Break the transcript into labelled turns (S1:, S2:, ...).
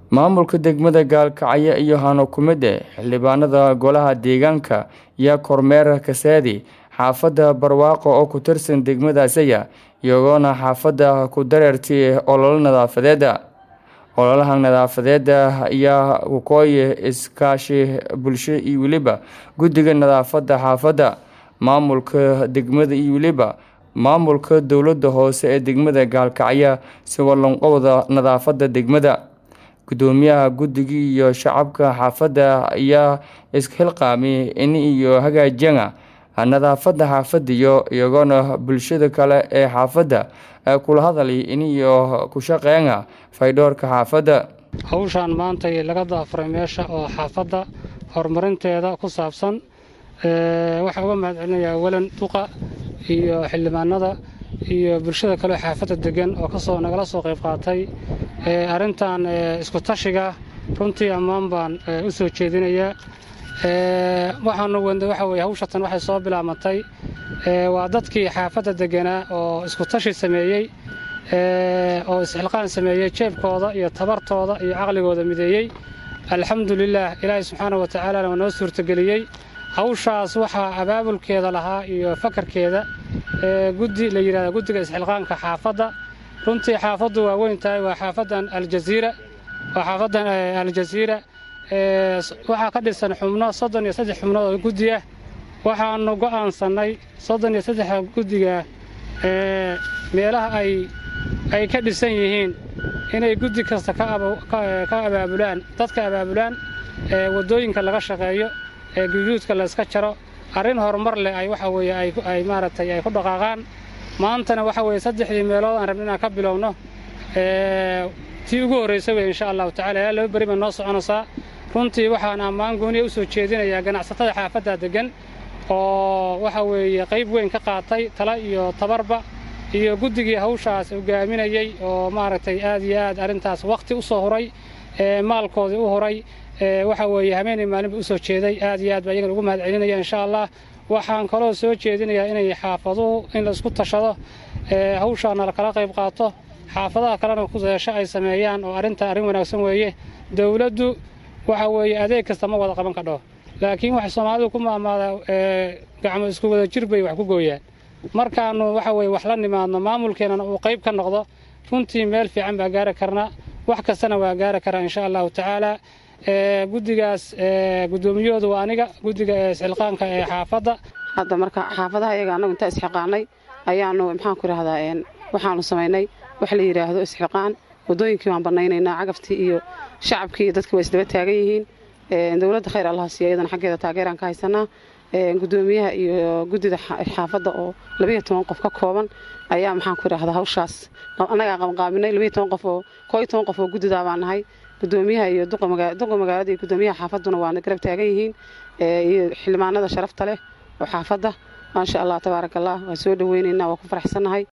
S1: maamulka degmada gaalkacyo iyo hano ku mid eh xildhibaanada golaha deegaanka iyo kormeer kaseedi xaafadda barwaaqo oo ku tirsan degmadaasaya iyagoona xaafadda ku dareertay ololo nadaafadeeda ololaha nadaafadeeda ayaa waqooyi iskaashi bulsho iyo weliba guddiga nadaafadda xaafadda maamulka degmada iyo weliba maamulka dowladda hoose ee degmada gaalkacyo si walanqowda nadaafadda degmada gudoomiyaha guddiga iyo shacabka xaafadda ayaa isxilqaamay in iyo hagaajiyana nadaafadda xaafadiyo iyagoona bulshada kale ee xaafadda kula hadalay in iyo ku shaqeena faydhoorka xaafadda
S2: hawshaan maanta laga daafuray meesha oo xaafadda horumarinteeda ku saabsan waxaa uga mahad celinayaa walan duqa iyo xildhibaanada iyo bulshada kale xaafadda degan oo kasoo nagala soo qayb qaatay arrintan isku tashiga runtii ammaan baan u soo jeedinayaa waxaanu wende waxa weye hawshatan waxay soo bilaabmatay waa dadkii xaafadda deganaa oo isku tashi sameeyey oo isxilqaan sameeyey jeebkooda iyo tabartooda iyo caqligooda mideeyey alxamdulilaah ilaahay subxaana wa tacaalana waa noo suurtageliyey hawshaas waxaa abaabulkeeda lahaa iyo fakarkeeda guddi la yidhahda guddiga isxilqaanka xaafadda runtii xaafaddu waa weyn tahay waa xaafaddan aljaziira waa xaafaddan aljaziira waxaa ka dhisan xubno soddon iyo saddex xubnood oo guddi ah waxaannu go'aansannay soddon iyo saddexa guddiga meelaha ay ay ka dhisan yihiin inay guddi kasta ka abaabulaan dadka abaabulaan waddooyinka laga shaqeeyo ee guduudka layska jaro arrin horumar leh ay waxa weeye ay maaragtay ay ku dhaqaaqaan maantana waxa weeye saddexdii meelood aan rabna inaan ka bilowno tii ugu horraysa wey insha allahu tacala ilaa laba beri bay noo soconaysaa runtii waxaan ammaan gooniya u soo jeedinayaa ganacsatada xaafadda deggan oo waxa weeye qayb weyn ka qaatay tala iyo tabarba iyo guddigii hawshaas hogaaminayey oo maaragtay aad iyo aad arrintaas wakhti u soo huray maalkoodii u huray waxa weeye habeenay maalinba u soo jeeday aad iyo aad baa iyagana ugu mahad celinaya insha allah waxaan kaloo soo jeedinayaa inay xaafaduhu in laisku tashado hawshaana lakala qayb qaato xaafadaha kalena kudeesho ay sameeyaan oo arrinta arrin wanaagsan weeye dowladdu waxa weeye adeeg kasta ma wada qaban kadho laakiin waxay soomaalidu ku maamaadaa gacmo isku wada jir bay wax ku gooyaan markaannu waxa weye wax la nimaadno maamulkeennana uu qayb ka noqdo runtii meel fiican baa gaari karnaa wax kastana waa gaari karaa insha allahu tacaala guddigaas guddoomiyahooda waa aniga guddiga isxilqaanka ee xaafadda
S3: hadda marka xaafadaha iyaga annagu intaa isxilqaanay ayaannu maxaanku idhahdaa waxaannu samaynay wax la yidhaahdo isxilqaan waddooyinkii waan bannaynaynaa cagaftii iyo shacabkii iyo dadkii waa isdaba taagan yihiin dowladda khayr allaha siiya iyadana xaggeeda taageeraan ka haysanaa guddoomiyaha iyo guddida xaafadda oo labayo toban qof ka kooban ayaa maxaanku idhahdaa hawshaas annagaa qabanqaabinay labayo toban qof oo koo iyo toban qof oo guddidaa baan nahay gudoomiyaha iyo duqa magaalada iyo gudoomiyaha xaafadduna waana garab taagan yihiin iyo xildhibaanada sharafta leh oo xaafadda maasha allah tabaaraka allah waan soo dhoweynaynaa waa ku faraxsannahay